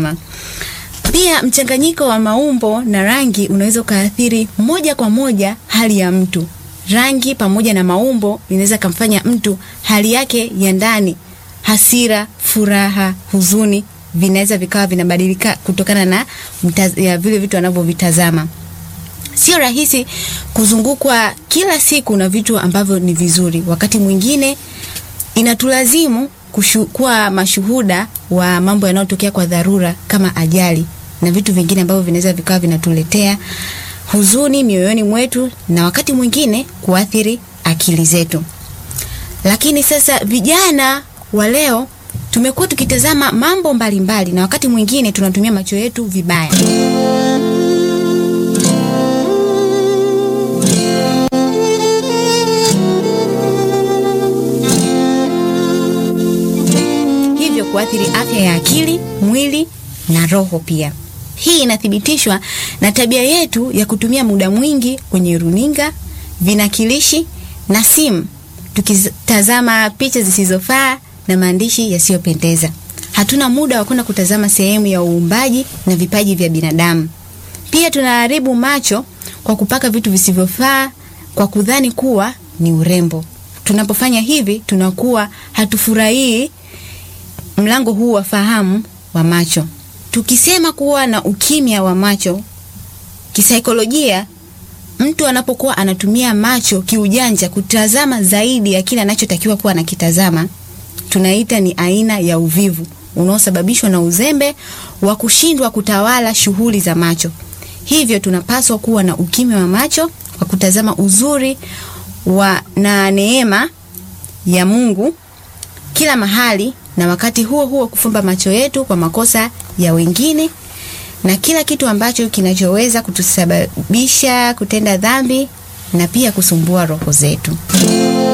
kutazama. Pia mchanganyiko wa maumbo na rangi unaweza ukaathiri moja kwa moja hali ya mtu. Rangi pamoja na maumbo inaweza kumfanya mtu hali yake ya ndani, hasira, furaha, huzuni, vinaweza vikawa vinabadilika kutokana na mtaz, ya vile vitu anavyovitazama. Sio rahisi kuzungukwa kila siku na vitu ambavyo ni vizuri. Wakati mwingine inatulazimu kuwa mashuhuda wa mambo yanayotokea kwa dharura kama ajali na vitu vingine ambavyo vinaweza vikawa vinatuletea huzuni mioyoni mwetu na wakati mwingine kuathiri akili zetu. Lakini sasa vijana wa leo tumekuwa tukitazama mambo mbalimbali mbali, na wakati mwingine tunatumia macho yetu vibaya. Hivyo kuathiri afya ya akili, mwili na roho pia. Hii inathibitishwa na tabia yetu ya kutumia muda mwingi kwenye runinga, vinakilishi na simu, tukitazama picha zisizofaa na maandishi yasiyopendeza. Hatuna muda wa kwenda kutazama sehemu ya uumbaji na vipaji vya binadamu. Pia tunaharibu macho kwa kupaka vitu visivyofaa kwa kudhani kuwa ni urembo. Tunapofanya hivi, tunakuwa hatufurahii mlango huu wa fahamu wa macho. Tukisema kuwa na ukimya wa macho, kisaikolojia, mtu anapokuwa anatumia macho kiujanja kutazama zaidi ya kile anachotakiwa kuwa anakitazama, tunaita ni aina ya uvivu unaosababishwa na uzembe wa kushindwa kutawala shughuli za macho. Hivyo tunapaswa kuwa na ukimya wa macho wa kutazama uzuri wa na neema ya Mungu kila mahali na wakati huo huo kufumba macho yetu kwa makosa ya wengine na kila kitu ambacho kinachoweza kutusababisha kutenda dhambi na pia kusumbua roho zetu.